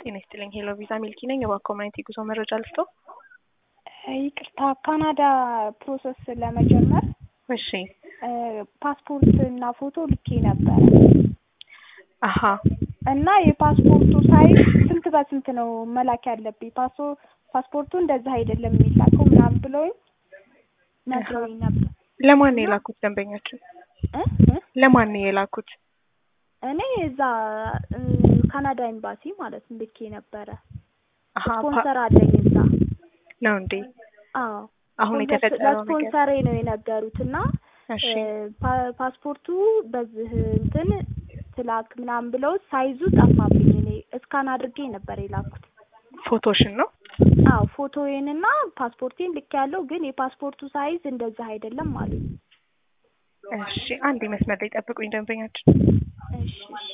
ጤና ይስጥልኝ። ሄሎ ቪዛ ሚልኪ ነኝ። እባክዎ ማየት የጉዞ መረጃ ልስጦ? ይቅርታ ካናዳ ፕሮሰስ ለመጀመር እሺ። ፓስፖርት እና ፎቶ ልኬ ነበረ አሀ እና የፓስፖርቱ ሳይዝ ስንት በስንት ነው መላክ ያለብኝ? ፓሶ ፓስፖርቱ እንደዛ አይደለም የሚላከው ምናምን ብለውኝ ነግረውኝ ነበር። ለማን ነው የላኩት ደንበኛችን? እ እ ለማን ነው የላኩት? እኔ እዛ እ ካናዳ ኤምባሲ ማለት ነው ልኬ ነበረ። አሀ ስፖንሰር አለኝ እዛ። ነው እንዴ? አዎ አሁን የተፈጠረው ነገር ለስፖንሰሬ ነው የነገሩት እና እሺ ፓ- ፓስፖርቱ በዚህ እንትን ትላክ ምናምን ብለው ሳይዙ ጠፋብኝ። እኔ እስካን አድርጌ ነበር የላኩት። ፎቶሽን ነው? አዎ ፎቶዬንና ፓስፖርቴን ልክ ያለው ግን የፓስፖርቱ ሳይዝ እንደዛ አይደለም አሉኝ። እሺ አንድ መስመር ላይ ጠብቁኝ ደንበኛችን። እሺ እሺ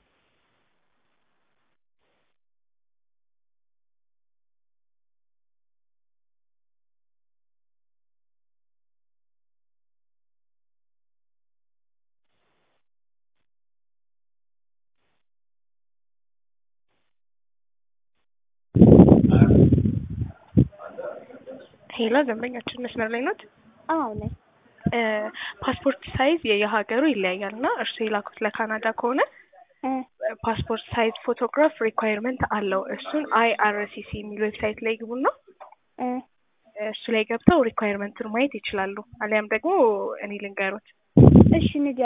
ሄሎ ደንበኛችን መስመር ላይ ናት? አዎ ነኝ። እ ፓስፖርት ሳይዝ የየሀገሩ ይለያያል እና እርሱ የላኩት ለካናዳ ከሆነ እ ፓስፖርት ሳይዝ ፎቶግራፍ ሪኳየርመንት አለው። እሱን አይአርሲሲ የሚል ዌብሳይት ላይ ግቡና እ እሱ ላይ ገብተው ሪኳየርመንቱን ማየት ይችላሉ። አሊያም ደግሞ እኔ ልንገሩት። እሺ ንገ